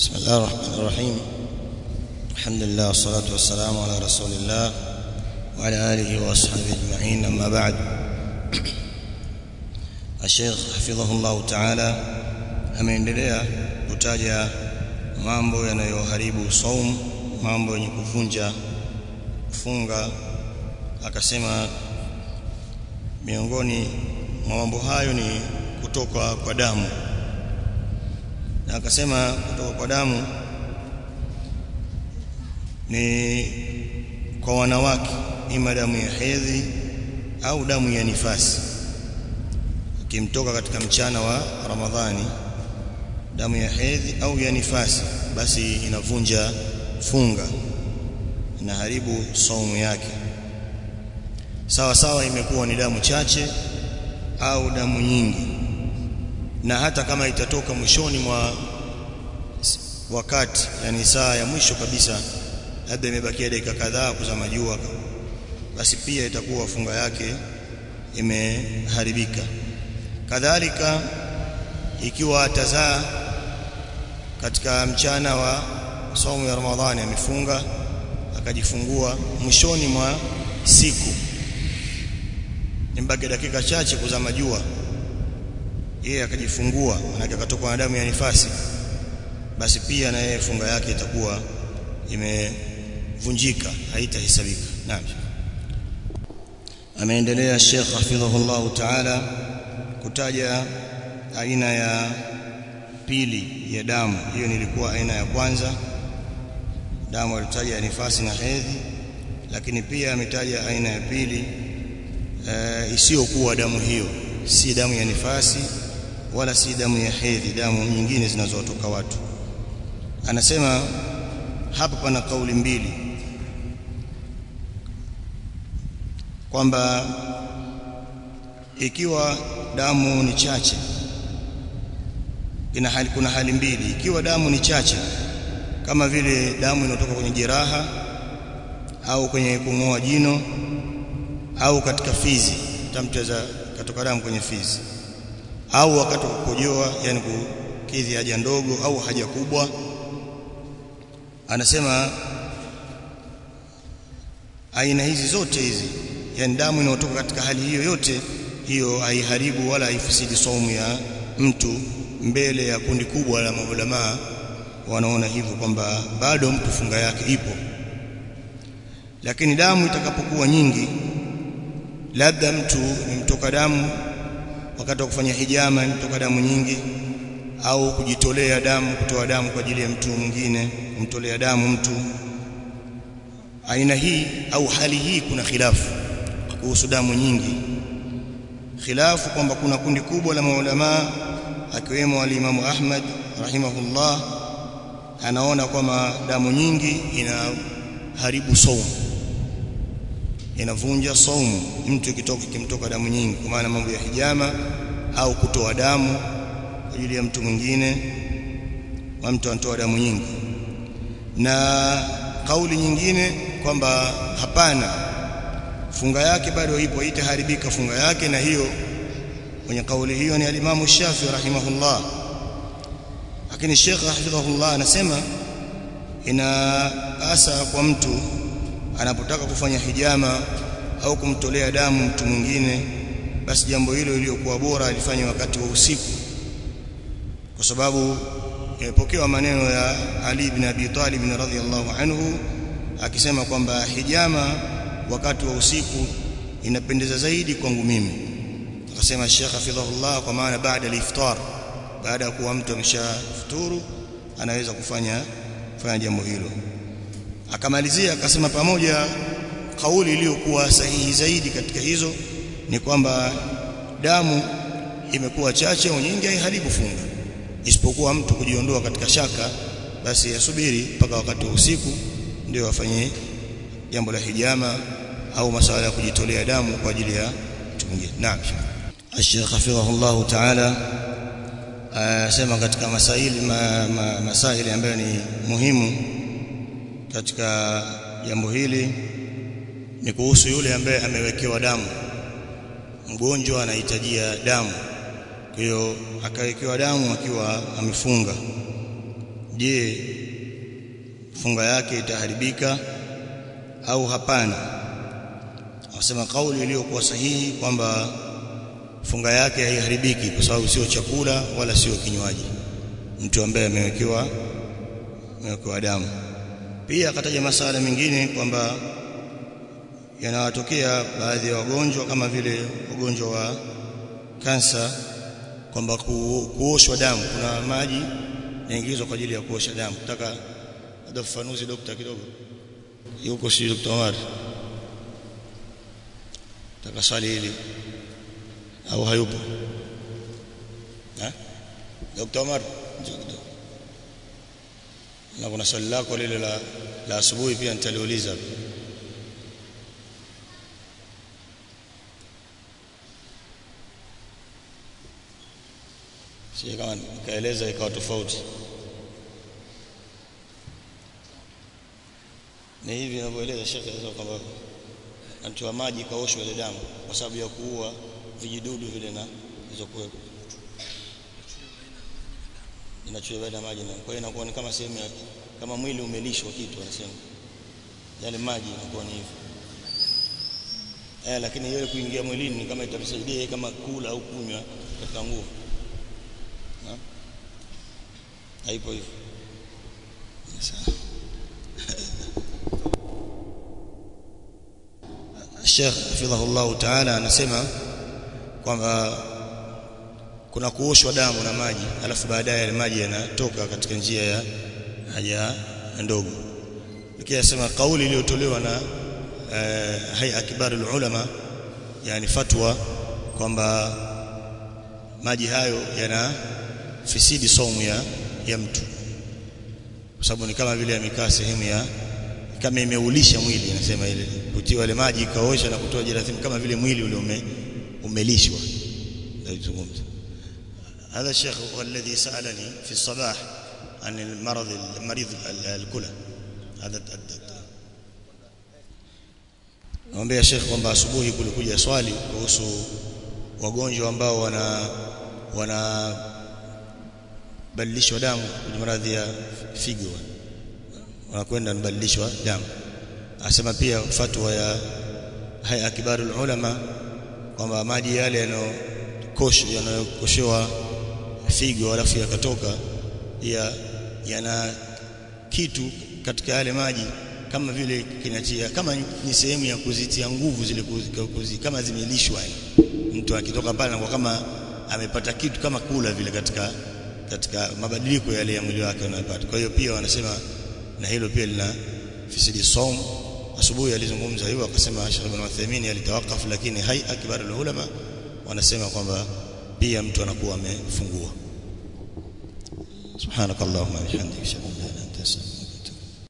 بسم الله الرحمن الرحيم الحمد لله والصلاة والسلام على رسول الله وعلى آله وأصحابه أجمعين أما بعد الشيخ حفظه الله تعالى ameendelea kutaja mambo yanayoharibu saum mambo yenye kuvunja funga akasema miongoni mwa mambo hayo ni kutoka kwa damu na akasema kutoka kwa damu ni kwa wanawake ima damu ya hedhi au damu ya nifasi ikimtoka katika mchana wa Ramadhani damu ya hedhi au ya nifasi basi inavunja funga inaharibu saumu yake sawa sawa imekuwa ni damu chache au damu nyingi na hata kama itatoka mwishoni mwa wakati yani saa ya mwisho kabisa labda imebakia dakika kadhaa kuzama jua basi pia itakuwa funga yake imeharibika kadhalika ikiwa atazaa katika mchana wa saumu ya Ramadhani amefunga akajifungua mwishoni mwa siku nimbaki dakika chache kuzama jua yeye akajifungua manake akatoka na damu ya nifasi basi pia na yeye funga yake itakuwa imevunjika haitahesabika naam ameendelea Sheikh hafidhahullah ta'ala kutaja aina ya pili ya damu hiyo nilikuwa aina ya kwanza damu alitaja nifasi na hedhi lakini pia ametaja aina ya pili e, isiyokuwa damu hiyo si damu ya nifasi wala si damu ya hedhi damu nyingine zinazotoka watu anasema hapa pana kauli mbili kwamba ikiwa damu ni chache ina hali kuna hali mbili ikiwa damu ni chache kama vile damu inayotoka kwenye jeraha au kwenye kung'oa jino au katika fizi tamteza katoka damu kwenye fizi au wakati wa kukojoa yani kukidhi haja ndogo au haja kubwa anasema aina hizi zote hizi yani damu inayotoka katika hali hiyo yote hiyo haiharibu wala haifisidi saumu ya mtu mbele ya kundi kubwa la maulamaa wanaona hivyo kwamba bado mtu funga yake ipo lakini damu itakapokuwa nyingi labda mtu imtoka damu wakati wa kufanya hijama imtoka damu nyingi au kujitolea damu kutoa damu kwa ajili ya mtu mwingine kumtolea damu mtu aina hii au hali hii kuna khilafu kuhusu damu nyingi khilafu kwamba kuna kundi kubwa la maulama akiwemo alimamu Ahmad rahimahullah anaona kwamba damu nyingi inaharibu saumu inavunja saumu mtu ikitoka kimtoka damu nyingi kwa maana mambo ya hijama au kutoa damu kwa ajili ya mtu mwingine wa mtu anatoa damu nyingi na kauli nyingine kwamba hapana funga yake bado ipo itaharibika funga yake na hiyo kwenye kauli hiyo ni alimamu Shafi rahimahullah lakini Sheikh hafidhahullah anasema ina asa kwa mtu anapotaka kufanya hijama au kumtolea damu mtu mwingine basi jambo hilo iliyokuwa bora alifanya wakati wa usiku kwa sababu imepokewa maneno ya Ali ibn Abi Talib radhiyallahu anhu akisema kwamba hijama wakati wa usiku inapendeza zaidi kwangu mimi akasema Sheikh hafidhahullah kwa maana baada al-iftar baada ya kuwa mtu ameshafuturu anaweza kufanya kufanya jambo hilo akamalizia akasema pamoja kauli iliyokuwa sahihi zaidi katika hizo ni kwamba damu imekuwa chache au nyingi haiharibu funga isipokuwa mtu kujiondoa katika shaka basi asubiri mpaka wakati wa usiku ndio afanye jambo la hijama au masuala ya kujitolea damu kwa ajili ya mtu mwingine naam Sheikh hafidhahullah ta'ala asema katika masaili ma, ma, masaili ambayo ni muhimu katika jambo hili ni kuhusu yule ambaye amewekewa damu mgonjwa anahitajia damu kwa hiyo akawekewa damu akiwa amefunga je funga yake itaharibika au hapana wasema kauli iliyokuwa sahihi kwamba funga yake haiharibiki kwa sababu sio chakula wala sio kinywaji mtu ambaye amewekewa amewekewa damu pia akataja masala mengine kwamba yanawatokea baadhi ya wagonjwa kama vile ugonjwa wa kansa kwamba ku, kuoshwa damu kuna maji yaingizwa kwa ajili ya kuosha damu nataka labda ufafanuzi dokta kidogo yuko si Dr. Omar taka swali hili au hayupo ha Dr. Omar njoo kidogo na kuna swali lako lile la la asubuhi pia nitaliuliza sije kama nikaeleza ikawa tofauti ni hivi ninavyoeleza shekhe kwamba anatoa maji kaoshwa ile damu kwa sababu ya kuua vijidudu vile na hizo kuwepo inachuja baada ya maji na kwa hiyo inakuwa ni kama sehemu ya kama mwili umelishwa kitu anasema yale maji inakuwa ni hivyo eh lakini yeye kuingia mwilini ni kama itamsaidia kama kula au kunywa katika nguvu haipo hivyo sawa Sheikh hafidhahullah ta'ala anasema kwamba kuna kuoshwa damu na maji alafu baadaye yale maji yanatoka katika njia ya haja ndogo lakini anasema kauli iliyotolewa na eh, hay'a kibarul ulama yani fatwa kwamba maji hayo yana fisidi saumu ya, ya mtu kwa sababu ni kama vile amekaa sehemu ya kama imeulisha mwili anasema ile kutiwa ile maji ikaosha na kutoa jerathim kama vile mwili ule ume, umelishwa ndio هذا الشيخ هو الذي سألني في الصباح عن المرض المريض الكلى هذا Naomba Sheikh kwamba asubuhi kulikuja swali kuhusu wagonjwa ambao wana wana badilishwa damu kwenye maradhi ya figo wanakwenda kubadilishwa damu asema pia fatwa ya haya kibarul ulama kwamba maji yale yanayokosha yanayokoshewa figo alafu yakatoka ya yana kitu katika yale maji kama vile kinatia kama ni sehemu ya kuzitia nguvu zile kuzi, kama zimelishwa mtu akitoka pale anakuwa kama amepata kitu kama kula vile katika katika mabadiliko yale ya mwili wake unayopata kwa hiyo pia wanasema na hilo pia lina fisidi saum asubuhi alizungumza hivyo akasema Sheikh Ibn Uthaymeen alitawakafu lakini hai akbarul ulama wanasema kwamba pia mtu anakuwa amefungua subhanakallahumma bihamdika